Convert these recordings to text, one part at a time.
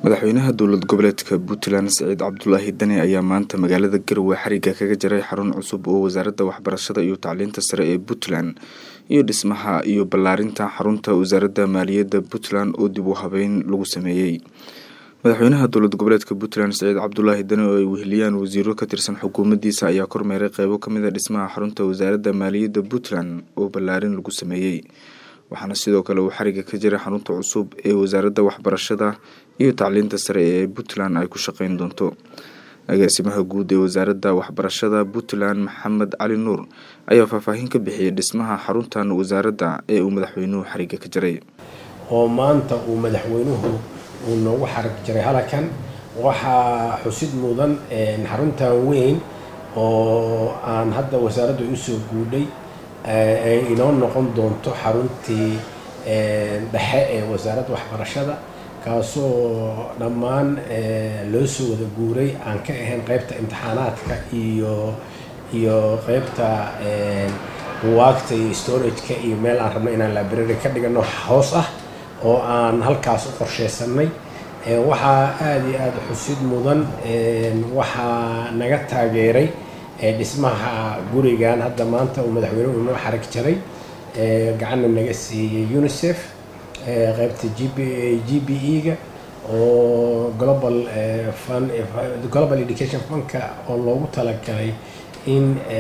madaxweynaha dowlad goboleedka puntland saciid cabdulaahi dani ayaa maanta magaalada garowe xariga kaga jaray xarun cusub oo wasaaradda waxbarashada iyo tacliinta sare ee puntland iyo dhismaha iyo ballaarinta xarunta wasaaradda maaliyadda puntland oo dib u habeyn lagu sameeyey madaxweynaha dowlad goboleedka puntland saciid cabdulaahi dani oo ay weheliyaan wasiiro ka tirsan xukuumaddiisa ayaa kormeeray qeybo kamid a dhismaha xarunta wasaaradda maaliyadda puntland oo ballaarin lagu sameeyey waxaana sidoo kale uu xariga ka jiray xarunta cusub ee wasaaradda waxbarashada iyo tacliinta sare ee puntland ay ku shaqeyn doonto agaasimaha guud ee wasaaradda waxbarashada puntland maxamed cali nuur ayaa faahfaahin ka bixiyay dhismaha xaruntan wasaaradda ee uu madaxweynuhu xariga ka jiray oo maanta uu madaxweynuhu uu noogu xarig jiray halkan waxaa xusid mudan xaruntan weyn oo aan hadda wasaaradda usoo guudhay ay inoo noqon doonto xaruntii dhexe ee wasaaradda waxbarashada kaasoo dhammaan loo soo wada guuray aan ka ahayn qeybta imtixaanaadka iyo iyo qeybta buwaagta iyo storageka iyo meel aan rabno inaan library ka dhigano hoos ah oo aan halkaas u qorsheysanay waxaa aada iyo aada xusid mudan waxaa naga taageeray dhismaha gurigan hadda maanta uu madaxweynuhu inoo xarig jaray gacanna naga siiyey unicef qeybta g b g b e-ga oo global fund global education fundka oo loogu talagalay in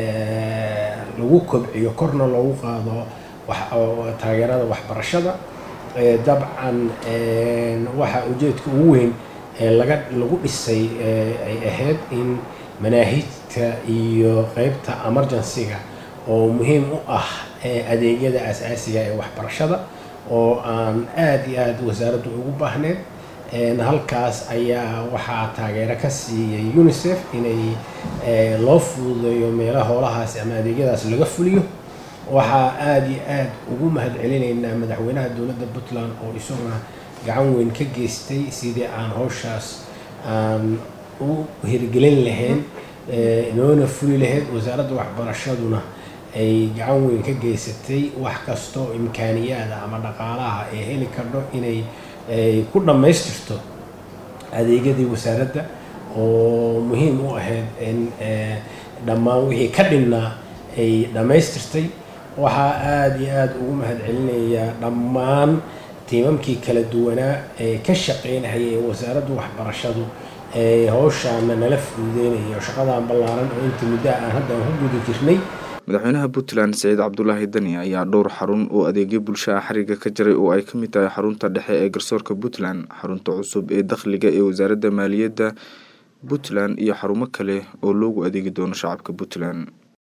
lagu kobciyo korna loogu qaado taageerada waxbarashada dabcan waxaa ujeedka ugu weyn laga lagu dhisay ay ahayd in manaahijta iyo qeybta emergency-ga oo muhiim u ah adeegyada asaasiga ee waxbarashada oo aan aada iyo aada wasaaraddu ugu baahneed halkaas ayaa waxaa taageero ka siiyey unicef inay loo fududeeyo meelaha howlahaasi ama adeegyadaas laga fuliyo waxaa aada iyo aada ugu mahad celinaynaa madaxweynaha dowladda puntland oo isaguna gacan weyn ka geystay sidii aan howshaas aan u hirgelin lahayn inoona fuli lahayd wasaaradda waxbarashaduna ay gacan weyn ka geysatay wax kastoo imkaaniyaada ama dhaqaalaha ay heli kardho inay ku dhammaystirto adeegyadii wasaaradda oo muhiim u ahayd in dhammaan wixii ka dhinnaa ay dhammaystirtay waxaa aada iyo aada ugu mahad celinayaa dhammaan tiimamkii kala duwanaa ee ka shaqeynahaya ee wasaaradda waxbarashadu ee howshaana nala fududeynayo shaqadan ballaaran oo inta muddaha aan hadda aan ku guda jirnay madaxweynaha puntland saciid cabdulaahi dani ayaa dhowr xarun oo adeegyo bulshaha xariga ka jiray oo ay ka mid tahay xarunta dhexe ee garsoorka puntland xarunta cusub ee dakhliga ee wasaaradda maaliyadda puntland iyo xarumo kale oo loogu adeegi doono shacabka puntland